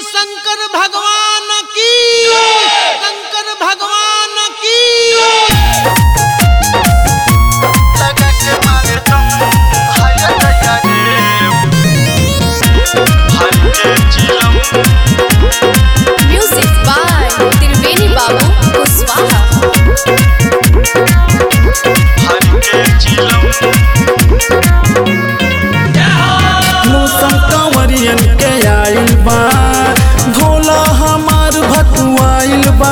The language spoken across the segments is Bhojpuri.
शंकर भगवान की शंकर भगवान की लगा के मारे दम हाय दया रे हर के चिलम Music by Tirveni Babu Kuswaha. हर के चिलम मौसम कंवरियन के आइल बा भोला हमार भकुआइल बा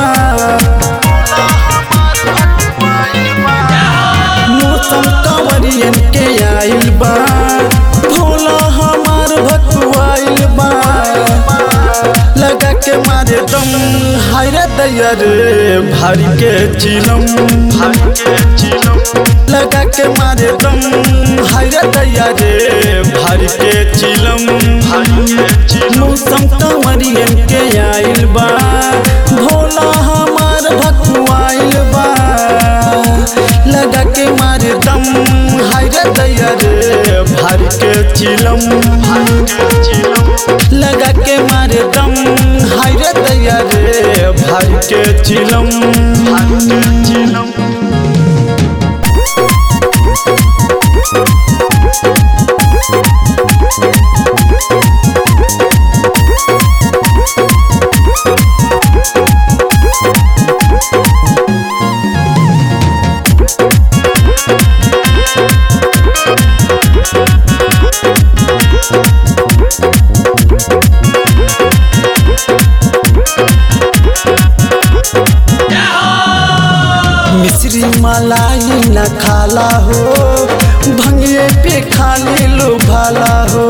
मौसम कंवरियन के आइल बा भोला हमार भकुआइल बा लगा के मारे दम हाय रे दैया रे भारी के चिलम हर के चिलम लगा के मारे दम हाय रे दैया रे भारी के चिलम हर के चिलम मौसम कंवरियन के आइल बा भोला हमार भकुआइल बा लगा के मारे दम हाय रे दैया रे भारी के चिलम हर के चिलम लगा के मारे दम हाय रे दैया रे भारी के चिलम हर के चिलम मिश्री मलाई न खाला हो भंगिए पे खाली लो भाला हो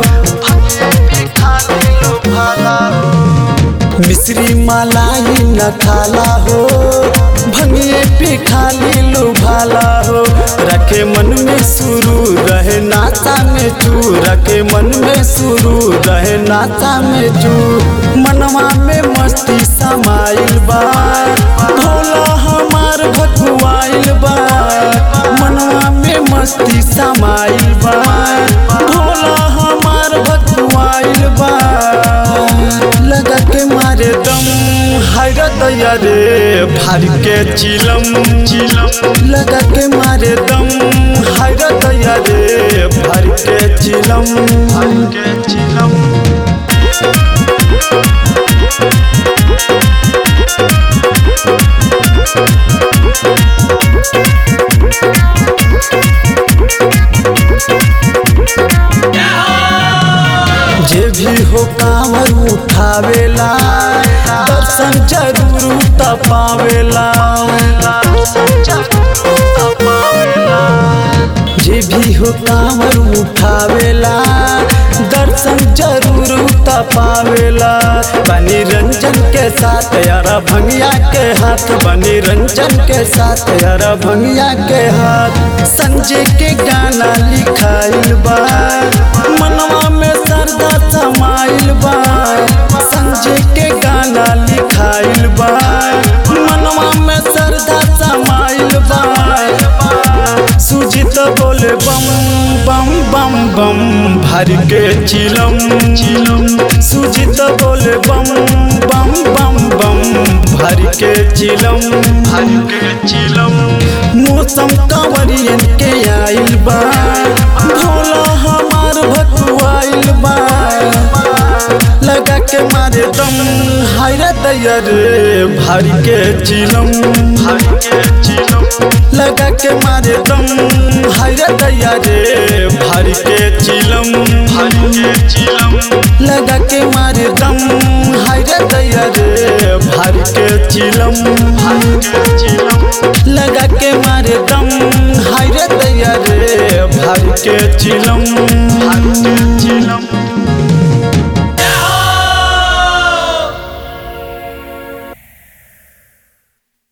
मिश्री मलाई न खाला हो भंगिए पे खाली लो भाला हो रखे मन में शुरू रहे नाता में चू रखे मन में शुरू रहे नाता में चू मनवा में मस्ती समाइल बा भोला हमार भकुआइल बा मनवा में मस्ती समाइल बा भोला हमार भकुआइल बा लगा के मारे दम हाय रे दैया रे भारी के चिलम चिलम लगा के मारे दम हाय रे दैया रे भारी के चिलम हर के चिलम जे भी हो कांवर उठावेला दर्शन जरूर त पावेला जे भी हो कांवर उठावेला दर्शन जरूर त पावेला बनी रंजन के साथ यारा भंगिया के हाथ बनी रंजन के साथ यारा भंगिया के हाथ संजय के गाना लिखाइल बा मनवा में सरदा समाइल बा संजय के गाना लिखाइल बा मनवा में सरदा समाइल बा सुजित बोले बम बम बम बम भर के चिलम चिलम सुजित बोले बम बम बम बम भर के चिलम हर के चिलम मौसम कंवरियन के आइल बा भोला हमार भकुआइल बा लगा के मारे दम हाय रे दैया रे भारी के चिलम हर के चिलम लगा के मारे दम हाय रे दैया रे भारी के चिलम हर के चिलम लगा के मारे दम हाय रे दैया रे भारी के चिलम हर के चिलम लगा के मारे दम हाय रे दैया रे भारी के चिलम हर के चिलम